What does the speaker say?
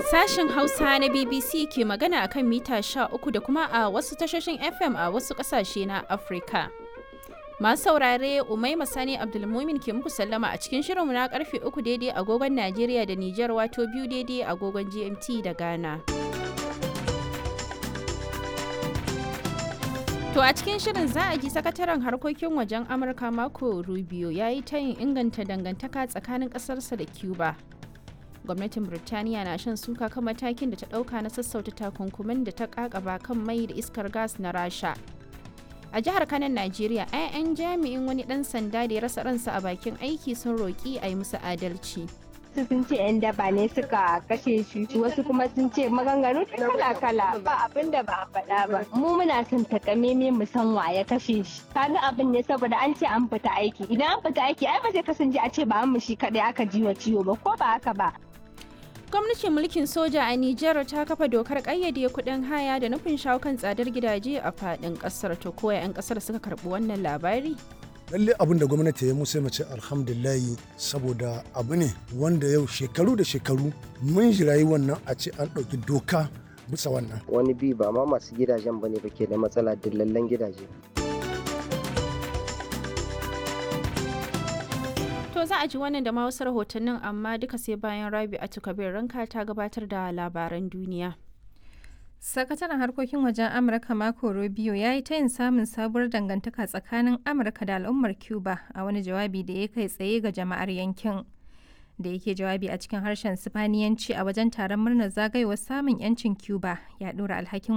Sashen Hausa na BBC ke magana akan mita 13 da kuma a wasu tashoshin FM a wasu ƙasashe na Afirka. Masu saurare Umaima Sani Abdulmumin ke muku sallama a cikin shirinmu na karfe 3 daidai agogon Najeriya da Nijar wato biyu daidai agogon GMT da Ghana. To a cikin shirin za a ji sakataren harkokin wajen Amurka Marco Rubio ya yi tayin inganta dangantaka tsakanin ƙasarsa da Cuba. Gwamnatin Birtaniya na shan suka kan matakin da ta ɗauka na sassauta takunkumin da ta ƙaƙaba kan mai da iskar gas na Rasha. A jihar Kanan Najeriya, 'ya'yan jami'in wani ɗan sanda da ya rasa ransa a bakin aiki sun roƙi a yi musu adalci. wasu sun ce 'yan daba ne suka kashe shi wasu kuma sun ce maganganu kala-kala ba abin da ba a faɗa ba mu muna son takameme mu san wa ya kashe shi kaga abin ne saboda an ce an fita aiki idan an fita aiki ai ba zai kasance a ce ba mu shi kadai aka ji wa ciwo ba ko ba haka ba Gwamnatin mulkin soja a Nijar ta kafa dokar ƙayyade kuɗin haya da nufin shawo kan tsadar gidaje a faɗin ƙasar to koya 'yan ƙasar suka karɓi wannan labari? lalle abin da gwamnati ya musu mace alhamdulillahi saboda abu ne wanda yau shekaru da shekaru mun jirayi wannan a ce an ɗauki doka bisa wannan wani bi ba ma masu gidajen ba ne ba ke da matsala dillallen gidaje To za a ji wannan da ma wasu rahotannin amma duka sai bayan Rabi Kabir ranka ta gabatar da labaran duniya. Sakataren harkokin wajen Amurka Marco Rubio ya yi tayin samun sabuwar dangantaka tsakanin Amurka da al'ummar Cuba a wani jawabi da ya kai tsaye ga jama'ar yankin. Da yake jawabi a cikin harshen Sifaniyanci a wajen taron murnar zagayowar samun 'yancin Cuba ya ɗora alhakin